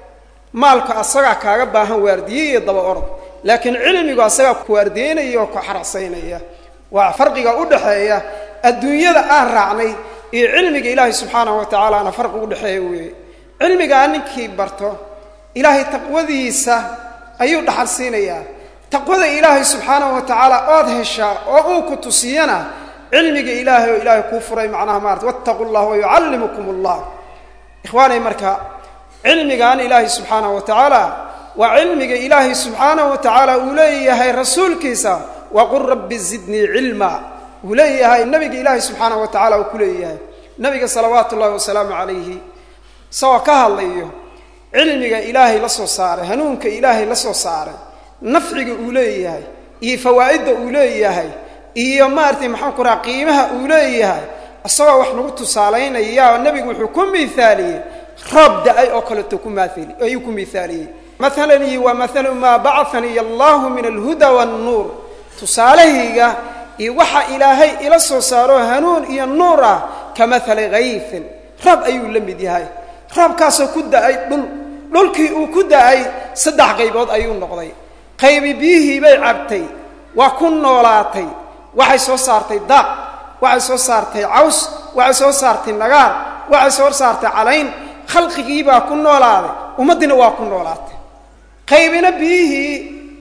maalku asagaa kaaga baahan waardiye iyo daba orod laakiin cilmigu asagaa ku waardiyeynaya oo ku xarasaynaya waa farqiga u dhaxeeya adduunyada aan raacnay iyo cilmiga ilaahay subxaanahu wa tacaalaana farqi u dhexeeya weeye cilmigaa ninkii barto ilaahay taqwadiisa ayuu dhaxal siinayaa taqwada ilaahay subxaanahu wa tacaala ood heshaa oo uu ku tusiyana cilmiga ilaahay oo ilaahay kuu furay macnaha maarata wattaqu llah wayucallimukum allah ikhwaanay marka cilmigan ilaahay subxaanahu wa tacaala waa cilmiga ilaahay subxaanahu wa tacaala uu leeyahay rasuulkiisa waqul rabbi zidnii cilma uu leeyahay nabiga ilaahay subxaanahu wa tacala uu ku leeyahay nabiga salawaatu ullahi wasalaamu calayhi isagoo ka hadlayo cilmiga ilaahay la soo saaray hanuunka ilaahay la soo saaray nafciga uu leeyahay iyo fawaa'idda uu leeyahay iyo maaragtay maxaan ku raha qiimaha uu leeyahay isagoo wax nagu tusaalaynaya nebigu wuxuu ku miaaliyey roob da-ay oo kaleeto ku maali ayuu ku miaaliyey mahalanii waa maalu maa bacaniy allahu min alhuda wannuur tusaalahayga iyo waxa ilaahay ila soo saaro hanuun iyo nuur ah ka maali hayfin roob ayuu la mid yahay roobkaasoo ku da-ay dhul dhulkii uu ku da-ay saddex qaybood ayuu noqday qaybi biyihii bay cabtay waa ku noolaatay waxay soo saartay daaq waxay soo saartay caws waxay soo saartay nagaar waxay soo saartay calayn khalqigiibaa ku noolaaday ummaddiina waa ku noolaatay qaybina biyihii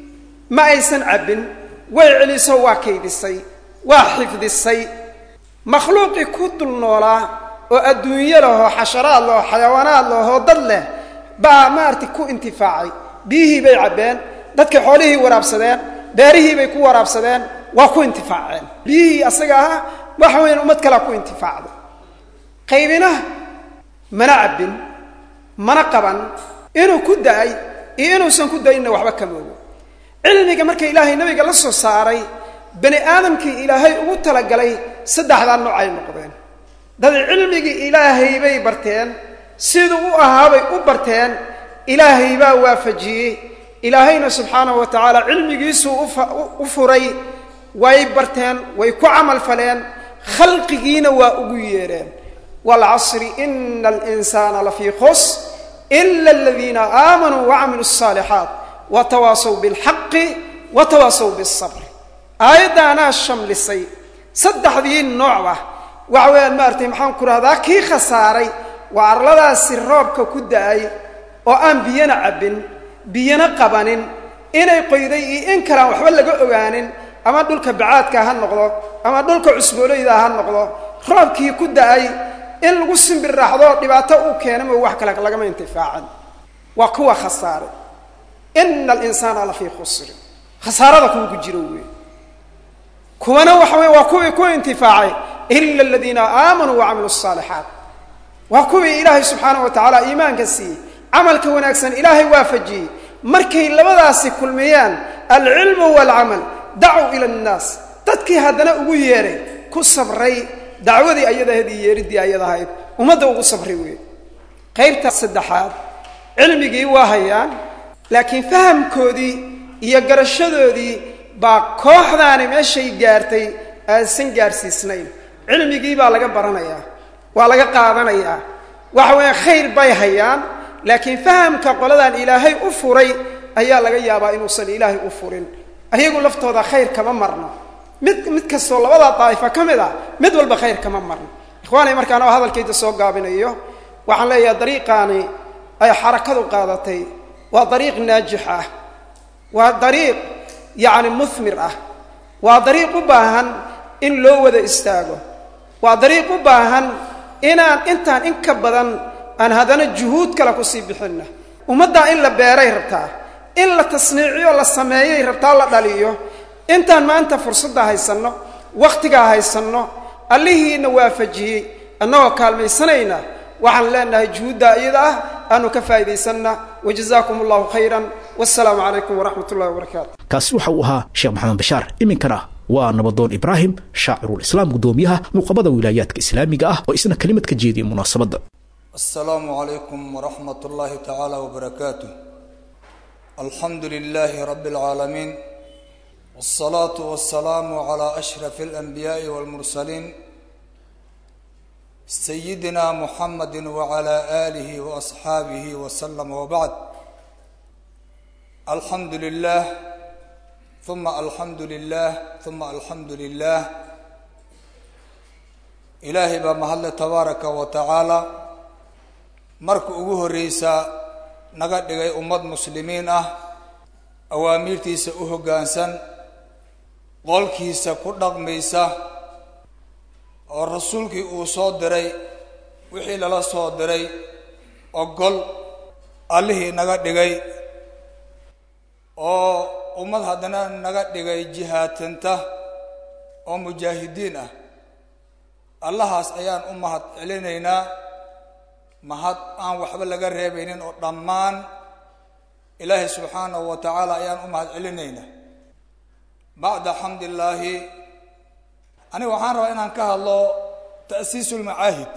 ma aysan cabbin way celiso waa kaydisay waa xifdisay makhluuqii ku dul noolaa oo adduunyo lahoo xasharaad lahoo xayawaanaad lahoo dad leh baa maaragtay ku intifaacay biyihii bay cabbeen dadkay xoolihii waraabsadeen beerihii bay ku waraabsadeen waa ku intifaaceen biyihii asaga ahaa waxa weyan ummad kalea ku intifaacday qaybina mana cabbin mana qaban inuu ku da-ay iyo inuusan ku da-inna waxba ka moogo cilmiga marka ilaahay nabiga la soo saaray bani aadamkii ilaahay ugu talagalay saddexdaa nooc ay noqdeen dad cilmigii ilaahay bay barteen siduu u ahaabay u barteen ilaahay baa waafajiyey ilaahayna subxaanahu wa tacaala cilmigiisuu u furay way barteen way ku camal faleen khalqigiina waa ugu yeedheen waalcasri ina alinsaana lafii khus ila aladiina aamanuu wacamiluu alsaalixaat watawaasaw bilxaqi watawaasaw bilsabri aayaddaanaa shamlisay saddexdii noocba waxa weeyaan maaratay maxaan ku rahdaa kii khasaaray waa arladaasi roobka ku da-ay oo aan biyana cabbin biyana qabanin inay qoyday iyo in kalaan waxba laga ogaanin ama dhulka bacaadka ha noqdo ama dhulka cusbooleyda ha noqdo roobkii ku da-ay in lagu simbir raaxdoo dhibaato uu keena mo wax kale lagama intifaacan waa kuwa khasaaray ina alinsaana lafii khusrin khasaarada kuwa ku jiro wey kuwana waxa wey waa kuwii ku intifaacay ila aladiina aamanuu wacamiluu asaalixaat waa kuwii ilaahay subxaanahu wa tacaala iimaanka siiyey camalka wanaagsan ilaahay waafajiyey markay labadaasi kulmiyaan alcilmu waalcamal dacuu ila annaas dadkii haddana ugu yeedhay ku sabray dacwadii ayadahayd iyo yeeriddii ayadahayd ummadda ugu sabray wey qaybta saddexaad cilmigii waa hayaan laakiin fahamkoodii iyo garashadoodii baa kooxdaani meeshay gaartay aansan gaarsiisnayn cilmigii baa laga baranayaa waa laga qaadanayaa waxa weeyaan khayr bay hayaan laakiin fahamka qoladan ilaahay u furay ayaa laga yaabaa inuusan ilaahay u furin ayagu laftooda khayr kama marno mid mid kastoo labadaa daa'ifo ka mid ah mid walba khayr kama marno ikhwaanay markaan oo hadalkayda soo gaabinayo waxaan leeyahay dariiqaani ay xarakadu qaadatay waa dariiq naajix ah waa dariiq yacni muhmir ah waa dariiq u baahan in loo wada istaago waa dariiq u baahan inaan intaan in ka badan aan haddana juhuud kale kusii bixinna ummaddaa in la beeray rabtaa in la tasniiciyo la sameeyay rabtaa la dhaliyo intaan maanta fursadda haysanno wakhtigaa haysanno allihiina waafajiyey annagoo kaalmaysanayna waxaan leenahay juhuuddaa iyada ah aanu ka faa'iidaysanna wajazaakum allahu khayran wassalaamu calaykum waraxmat ullahi wabarakaatu kaasi waxa uu ahaa sheekh maxamed bashaar iminkana waa nabadoon ibraahim shaacirulislaam guddoomiyaha nuqabada wilaayaadka islaamiga ah oo isna kelimad ka jeediyay munaasabadda السلام عليكم ورحمة الله تعالى وبركاته الحمد لله رب العالمين والصلاة والسلام على أشرف الأنبياء والمرسلين سيدنا محمد وعلى آله وأصحابه وسلم وبعد الحمد لله ثم الحمد لله ثم الحمد لله إلهي بمحل تبارك وتعالى marka ugu horreysa naga dhigay ummad muslimiin ah awaamiirtiisa u hoggaansan qolkiisa ku dhaqmaysa oo rasuulkii uu soo diray wixii lala soo diray ogol allihii naga dhigay oo ummad haddana naga dhigay jihaatanta oo mujaahidiin ah allahaas ayaan u mahad celinaynaa mahad aan waxba laga reebaynin oo dhammaan ilaahay subxaanahu wa tacaala ayaan u mahad celinaynaa bacda xamdillaahi aniga waxaan rabaa inaan ka hadlo ta'siisu lmacaahid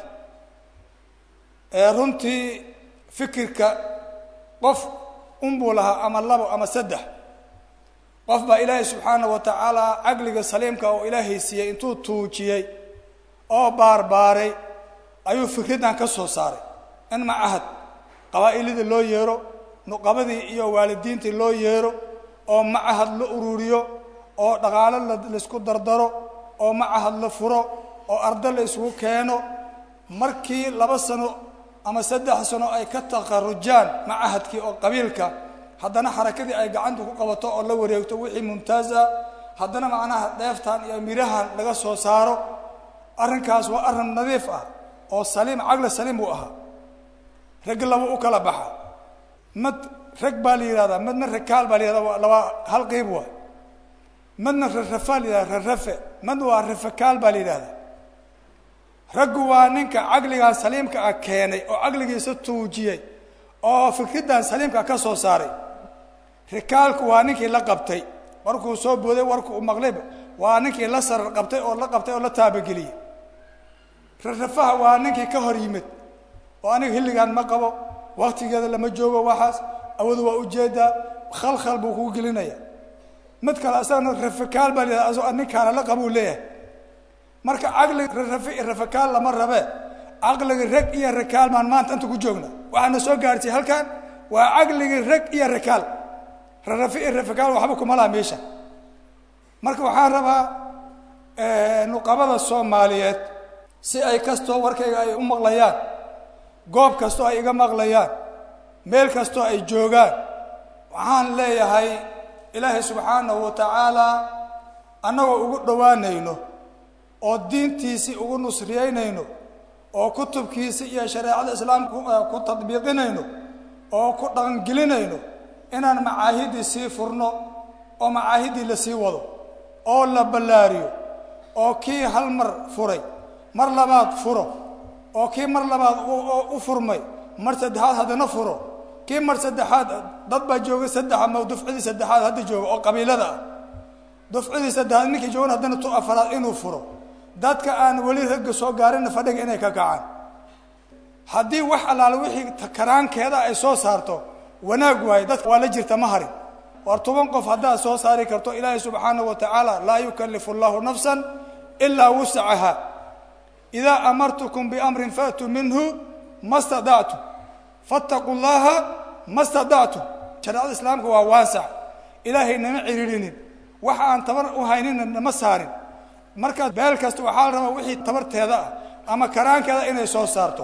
ee runtii fikirka qof unbuu lahaa ama labo ama saddex qof baa ilaahay subxaanahu wa tacaala caqliga saliimka oo ilaahay siiyey intuu tuujiyey oo baarbaaray ayuu fikraddan ka soo saaray in macahad qabaa'ilidii loo yeero nuqabadii iyo waalidiintii loo yeero oo macahad la ururiyo oo dhaqaalo laisku dardaro oo macahad la furo oo ardo la isugu keeno markii laba sano ama saddex sano ay ka takharujaan macahadkii oo qabiilka haddana xarakadii ay gacanta ku qabato oo la wareegto wixii mumtaaz ah haddana macnaha dheeftan iyo mirahan laga soo saaro arrinkaas waa arrin nadiif ah oo saliim caqli saliim buu ahaa rag laba u kala baxa mad rag baa la yidhahdaa madna rakaal baa la yihahda waa laba hal qeyb waay madna rarafaa la yihahda rarafe mad waa rafakaal baa la yidhahdaa raggu waa ninka caqligan saliimka ah keenay oo caqligiisa tuujiyey oo fikraddan saliimka ka soo saaray rikaalku waa ninkii la qabtay warkuu soo booday warku u maqlayba waa ninkii la sarar qabtay oo la qabtay oo la taabageliyey rarafaha waa ninkii ka hor yimid oo aniga xilligan ma qabo waktigeeda lama joogo waxaas awadu waa ujeedaa khalkhal buu kugu gelinaya mid kale asagana rafakaal baa layidhahda asagoo ninkaana la qabuu leeyahay marka caqliga rarafe iyo rafakaal lama rabe caqliga rag iyo rakaal maan maanta inta ku joogna waxaana soo gaartay halkan waa caqliga rag iyo rakaal rarafe iyo rafakaal waxba kuma laha meesha marka waxaan rabaa nuqabada soomaaliyeed si ay kastoo warkayga ay u maqlayaan goob kastoo ay iga maqlayaan meel kastoo ay joogaan waxaan leeyahay ilaahay subxaanahu wa tacaalaa annagoo ugu dhowaanayno oo diintiisii ugu nusriyeynayno oo kutubkiisii iyo shareecada islaamka ku tadbiiqinayno oo ku dhaqangelinayno inaan macaahiddii sii furno oo macaahiddii la sii wado oo la ballaariyo oo kii hal mar furay mar labaad furo oo kii mar labaad u furmay mar saddexaad haddana furo kii mar saddexaad dad baa jooga saddex ama dufcidii saddexaad hadda jooga oo qabiilada ah dufcidii saddexaad ninkii joogan haddana tu afaraad inuu furo dadka aan weli ragga soo gaarinna fadhiga inay ka kacaan haddii wax allaale wixii karaankeeda ay soo saarto wanaag waaye dadka waa la jirta ma harin war toban qof haddaad soo saari karto ilaahay subxaanahu wa tacaala laa yukallifu allahu nafsan ilaa wusacaha idaa amartukum biamrin faatuu minhu ma stadactum fattaquu llaha ma stadactum shareecada islaamka waa waasac ilaahay nama ciriirinin waxa aan tabar u haynina nama saarin markaas beel kasta waxaa la rabaa wixii tabarteeda ah ama karaankeeda inay soo saarto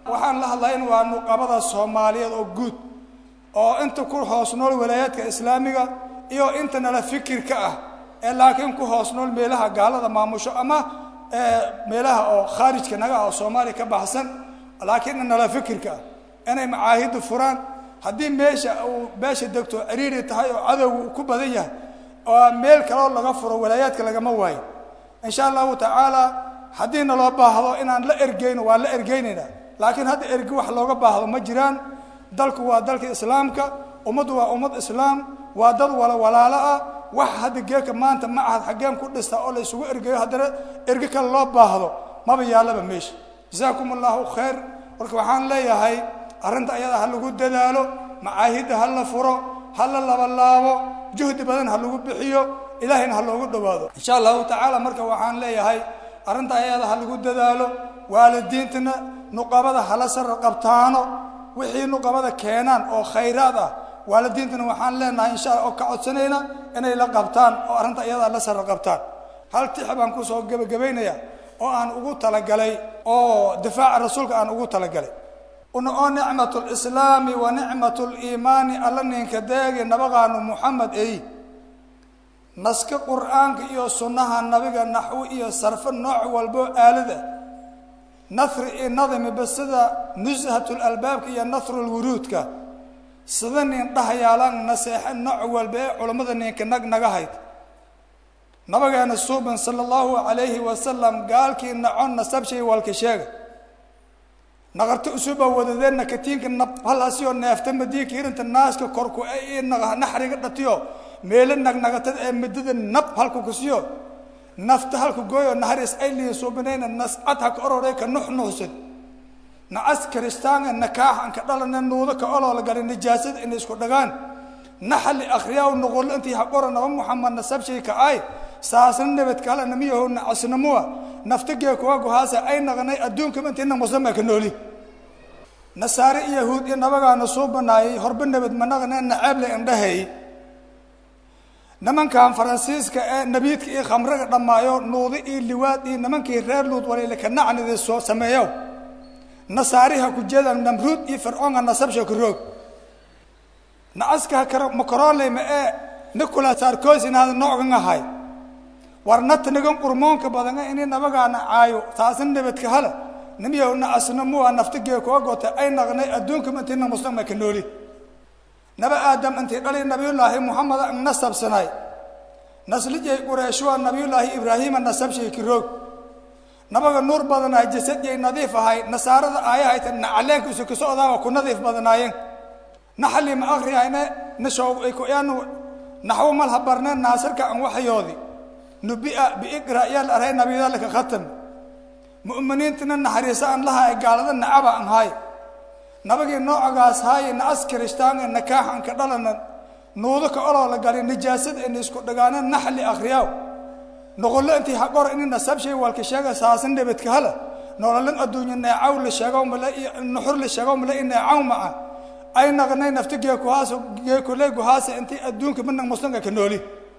waxaan la hadlayn waa nuqabada soomaaliyeed oo guud oo inta ku hoos nool walaayaadka islaamiga iyo inta nala fikirka ah ee laakiin ku hoos nool meelaha gaalada maamusho ama meelaha oo khaarijka naga ah oo soomaaliya ka baxsan laakiin nala fikirka ah inay macaahidda furaan haddii meesha uu beesha degto ciriiri tahay oo cadowga uu ku badan yahay oo meel kaloo laga furo walaayaadka lagama waayo insha allahu tacaala haddii naloo baahdo inaan la ergeyno waan la ergeynaynaa laakiin hadda ergi wax looga baahdo ma jiraan dalku waa dalka islaamka ummaddu waa ummad islaam waa dad wala walaalo ah wax hadda geeka maanta ma ahad xaggeen ku dhista oo la isugu ergeyo haddana ergi kale loo baahdo maba yaallaba meesha jasaakum allahu khayr marka waxaan leeyahay arrinta ayada ha lagu dadaalo macaahidda ha la furo ha la labalaabo juhdi badan ha lagu bixiyo ilaahayna ha loogu dhowaado insha allahu tacaala marka waxaan leeyahay arrinta ayada ha lagu dadaalo waalidiintana nuqabada hala sara qabtaano wixii nuqabada keenaan oo khayraad ah waalidiintana waxaan leenahay insha allah oo ka codsanayna inay la qabtaan oo arrinta iyada la sara qabtaan hal tix baan kusoo gebagabaynaya oo aan ugu talagalay oo difaaca rasuulka aan ugu talagalay una oo nicmatu lislaami wa nicmatu liimaani alla ninka deegi nabaqaanu muxamed ey naska qur'aanka iyo sunnaha nabiga naxwi iyo sarfo nooc walboo aalada nahri iyo nadimi ba sida nushatul-albaabka iyo nahrulwuruudka sida nin dhahayaalaan naseexe nooc walba ee culammada ninka nag naga hayd nabigeena suuban sala allahu calayhi wasalam gaalkii nacon nasabshay walka sheega naqarta usuba wadadeenna katiinka nab halaasiyoo neefta madiinka irinta naaska korku ee naxriga dhatiyo meelo nagnagatada ee midada nab halku kusiyo nafta halku gooyo naharis ay liin suubinayna nascad ha ka orore ka nuxnuuxsan nacas kiristaanga nakaaxan ka dhalana nuudo ka oloola galay nijaasada inay isku dhagaan naxali akhriyaa noqolo intii haqora naba muxamed nasabshay ka ay saasna nabadka hala namiyaho nacasnamuwa nafta gee kuwa guhaasa ay naqnay adduunka intiina muslima ka nooli nasaare iyo yahuud iyo nabagaana soo banaayay horba nabad ma naqne naceeble indhahay nimankan faransiiska ee nabiidka iyo khamraga dhammaayo nuudi iyo liwaad iyo nimankii reer luud waliile ka nacnida soo sameeyo nasaariha ku jeedaan namruud iyo fircoonka nasabsha ku roog nacaska karo makoroleyma ee nicolas sarkosin hada noocan ahay war natnigan qurmoonka badan ini nabagaana caayo taasna nabadka hala nimiyow nacasna muwa nafta gee kuga gota ay naqnay adduunka intiina muslima ka nooli naba aadam intii dhali nabiyullaahi muxamed an nasabsanay naslijay qureeshua nabiyullaahi ibraahiima nasabshay ki roog nabaga nuur badanaay jasadyay nadiif ahay nasaarada aayahayta nacaleenka isu ka socdaaba ku nadiif badanaayeen naxali ma akriyayne nashowyanu naxwo malha barneen naasirka an waxyoodi nubia biiqra yaal aray nabiyadalka khatam mu'miniintana naxariisa an laha ay gaalada nacaba an haay nabagii noocagaas haaye na as kirishtaanga nakaaxan ka dhalana nuudo ka oloo la galay nijaasada ina isku dhagaana naxli akhriyaaw noqollo intii haqor ini nasabshay walka sheega saasan nabadka hala nololan adduunya neecaw la sheego male iyo nuxur la sheego male in neecaw maca ay naqnay nafta geekuhaas geekule guhaasa intii adduunka mina muslimka ka nooli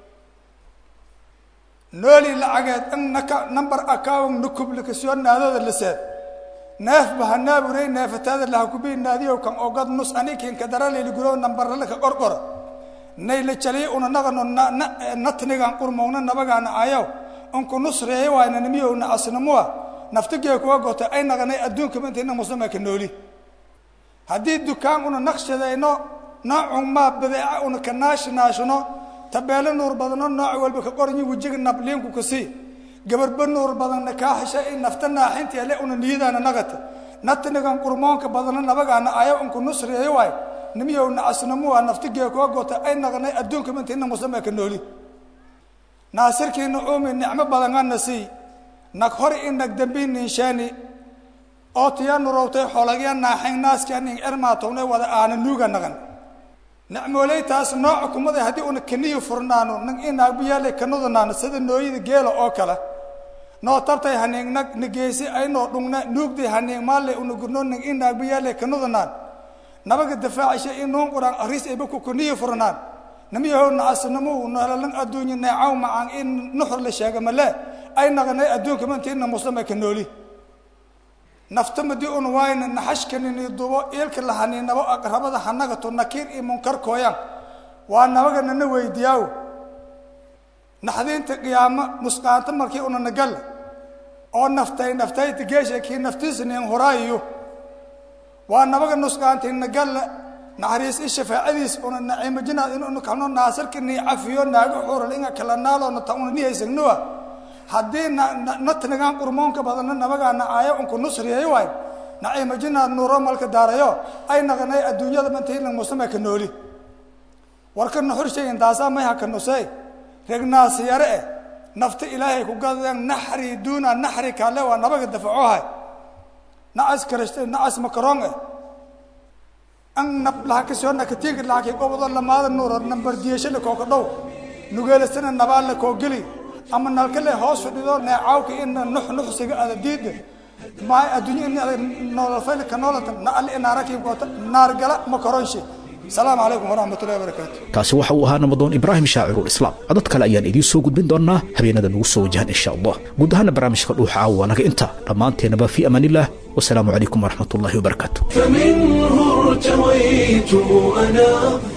nooli lacageed in naka number account nukublika soo naadooda la seed neef bahanaaburey neefataada lahakubii naadiyow kan ogad nus anikin ka daraleyli guro nambarala ka qorqora nayla jaliy una naqano natnigan qurmowna nabagaana ayaw unku nusreeyo waayna nimiyow na asnamuwa naftigee kuga gota ay naqanay adduunka intiina muslima ka nooli haddii dukaan una naqshadayno noocun maa badeeca una ka naashinaashino tabeelo nuur badano nooc walba ka qoranyi wejiga nabliinku kasii gabarba nuur badanna kaa hesha in nafta naaxintii ale una niyadaana naqata natnigan qurmoonka badana nabagaana ayaw unku nusreeyo waay nimiyow nacasnamuwa naftigee kuga gota ay naqanay adduunka intiina muslima ka nooli naasirkii nucuumi nicmo badangana sii nag hori in nag dambi ninshaani oo tiya nurowtay xolagya naaxayn naaskia nin ermaatowne wada aana nuuga naqan nicmooleytaas nooca kumada haddii una kaniyi furnaano nag inaagbiyaale kanudanaano sida nooyada geela oo kale noo tabtay haniing nag nageysi aynoo dhungna nuugday haniing maalle una gurno nag inaagbiyaale kanudanaan nabaga dafaacisha in nuun quraan aris ayba ku kaniyi furnaan namiyahow nacasnamu nololan adduunya neecaw macaan in nuxur la sheega male ay naqanay adduunka mantiina muslima ka nooli nafta madii un waayna naxashkanini dubo iilka lahaniinabo aqrabada hanagato nakiir iyo munkar kooyaan waa nabaga nana weydiyaaw naxdiinta qiyaamo nusqaanta markii una nagalla oo naftay naftayta geesha kii naftiisa nin horaayiyo waa nabaga nusqaantay nagalla naxariis i shafaacadiis una naciimajinaad inunu kalno naasarka nii cafiyo naaga xuural inga kala naaloona ta una nihaysagnuwa haddii natnagaan qurmoonka badana nabagaana aayo unku nusriyayo waay naciimajinaad nuuro malka daarayo ay naqanay adduunyada mantaylan musama ka nooli warka nuxurshayin taasaa mayha ka nusey regnaasi yare eh nafta ilaahay ku gadeen naxri duuna naxri kaale waa nabaga dafacohay nacas karashte nacas makaroon eh an nab laha kasoo nakatiga laha gobado lamaada nuuro nambar diyashale kooka dhow nugeelasana nabaale koo geli ama nalkale hoos fadhido neecaawka ina nux nuxsiga ada diida maay adduunya in ada nololfayl ka noolata na ali inaarakiim koota naargala makaroonshe السلام عليكم ورحمة الله وبركاته kaasi waxa uu ahaa nabadoon ibraahim shaacirul islaam codad kale ayaan idiin soo gudbin doonaa habeenada nagu soo wajahan insha allah guud ahaana barnaamijka dhuuxa caawa naga inta dhammaanteenaba fi amaan illah wasalaamu calaykum waraxmat ullahi wabarakaatu فمنه ارتويت أنا